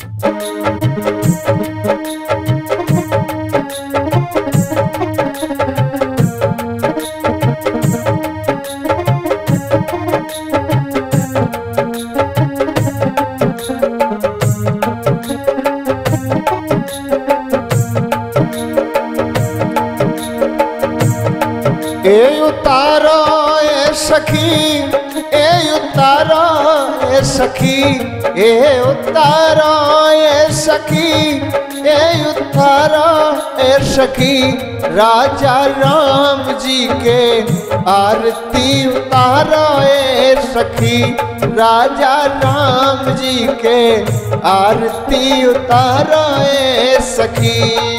ए उतारो ए सखी ए उतारो ए सखी ए उतारो ए सखी ए उतारो ए सखी राजा राम जी के आरती उतारो ए सखी राजा राम जी के आरती उतारो ए सखी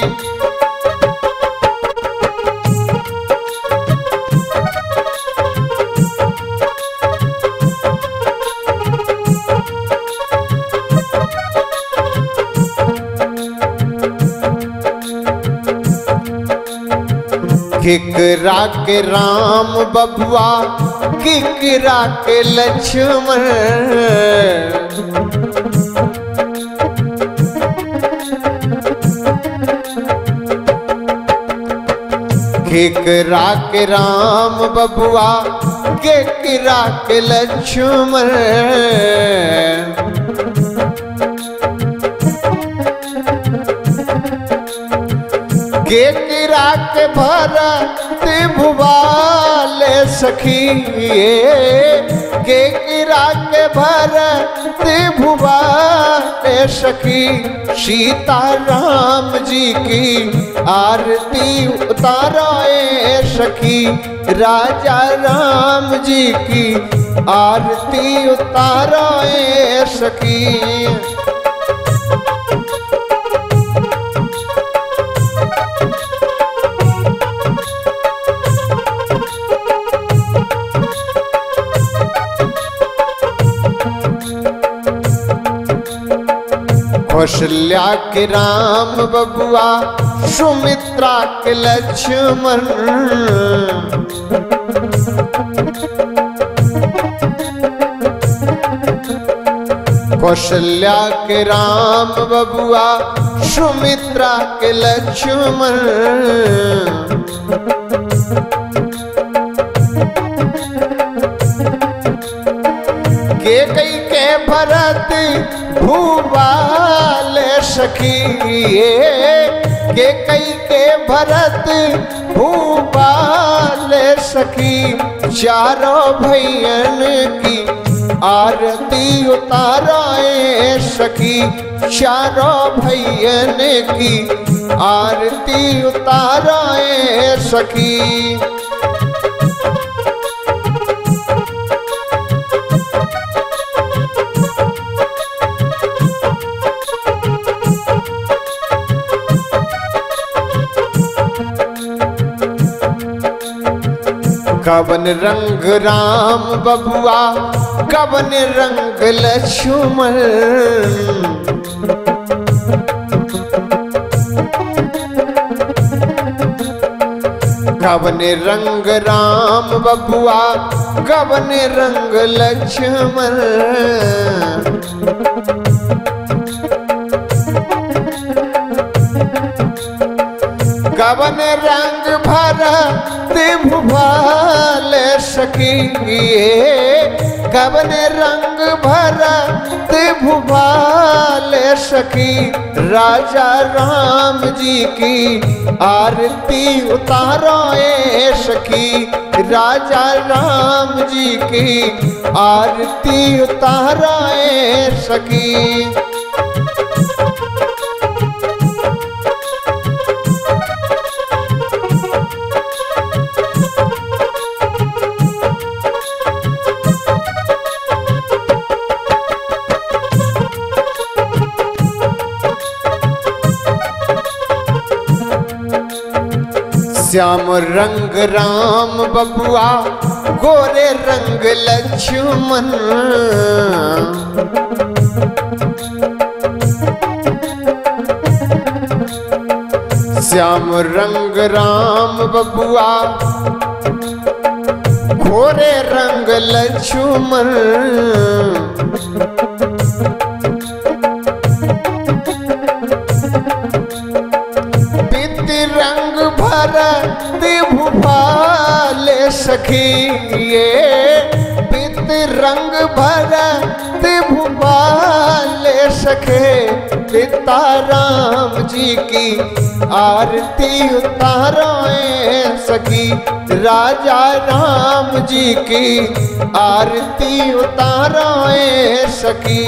किकरा के राम बबुआ किकरा के लक्ष्मण केकरा के राम बबुआ केकरा के लक्ष्मण केकरा के भरत भुवाल सखी केकरा के भरत भुवाल सखी सीता राम जी की आरती उतारोए सखी राजा राम जी की आरती उतारोए सखी कौशल्या के राम बबुआ सुमित्रा के लक्ष्मण कौशल्या के राम बबुआ सुमित्रा के लक्ष्मण के कई के भरत भूपाल सखी के कई के भरत भूपाल सखी चारों भैयन की आरती उताराए सखी चारों भैयन की आरती उताराए सखी कवन रंग राम बबुआ कवन रंग लक्ष्मण कवन रंग राम बबुआ कवन रंग लक्ष्मण कवन रंग भरत भुभाल सखी कवन रंग भरत भुभाल सखी राजा राम जी की आरती उतारो ए सखी राजा राम जी की आरती उतारो ए सखी श्याम रंग राम बबुआ गोरे रंग लक्ष्मण श्याम रंग राम बबुआ गोरे रंग लक्ष्मण सखी ये पित रंग भरत भूपाल सखे पिता राम जी की आरती उतारो ए सखी राजा राम जी की आरती उतारो ए सखी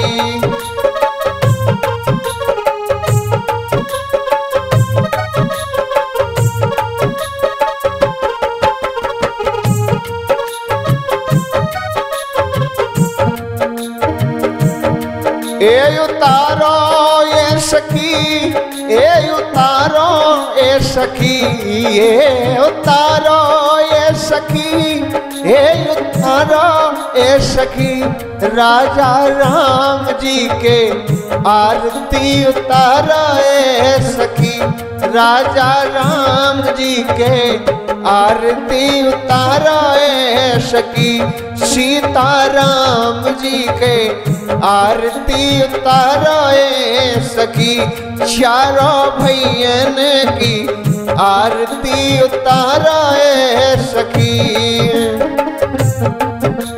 ए उतारो ए सखी ए उतारो ए सखी ए उतारो ए सखी ए उतारो ए सखी राजा राम जी के आरती उतारो ए सखी राजा राम जी के आरती उतारो ए सखी सीता राम जी के आरती उतारो ए सखी चारों भैयन की आरती उतारो ए सखी